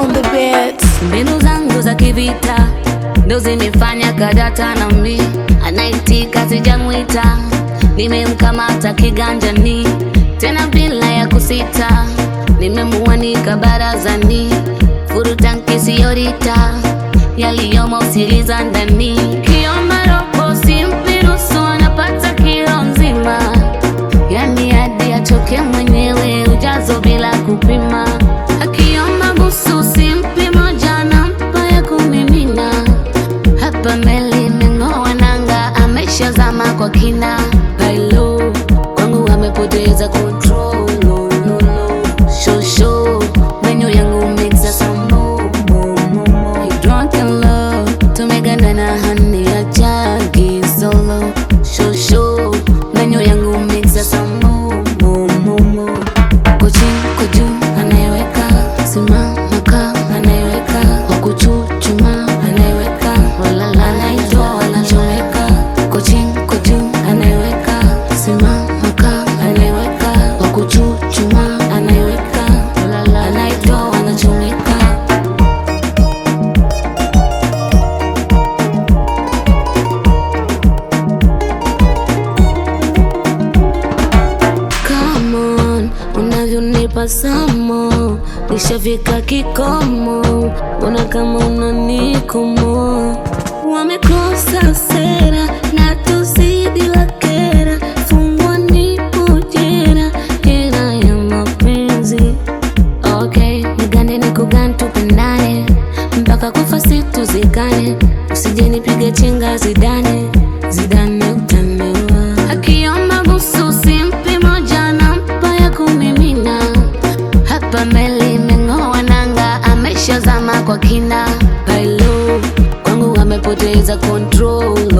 on the beat. mbinu zangu za kivita ndo zimefanya kadata na mi anaitika sijamwita nimemkamata kiganjani tena bila ya kusita nimemuanika barazani furutanki siyorita yaliyomo usiliza ndani kiomba robo simpirusu anapata kilo nzima yani hadi achoke mwenyewe ujazo bila kupima akiomba busu simpi moja nampa ya kumimina hapa meli imeng'oa nanga ameshazama kwa kina bailo kwangu amepoteza control no, no, no. shosho menyu yangu mixa samo drunk in love tumegandana hani ya jagi solo shosho menyu yangu mixa samo kochi koju anayeweka simama ka anayeweka wakuchuchuma anayeweka walala anaitwa wanachoweka kochi koju anayeweka simama ka anayeweka wakuchuchuma anayeweka walala anaitwa wanachoweka Come on, unavyonipa samo nishafika kikomo, mbona kama unanikomo? Wamekosa sera na tuzidi wakera, fungwa nipo jera, hela ya mapenzi. Okay, nigande nikugane tupendane mpaka kufa situzikane, usije nipige chenga zidane zidane utaniwa. Akiomba busu simpi moja nampa ya kumimina, hapa meli imeng'oa nanga, ameshazama kwa kina. Bailo kwangu amepoteza control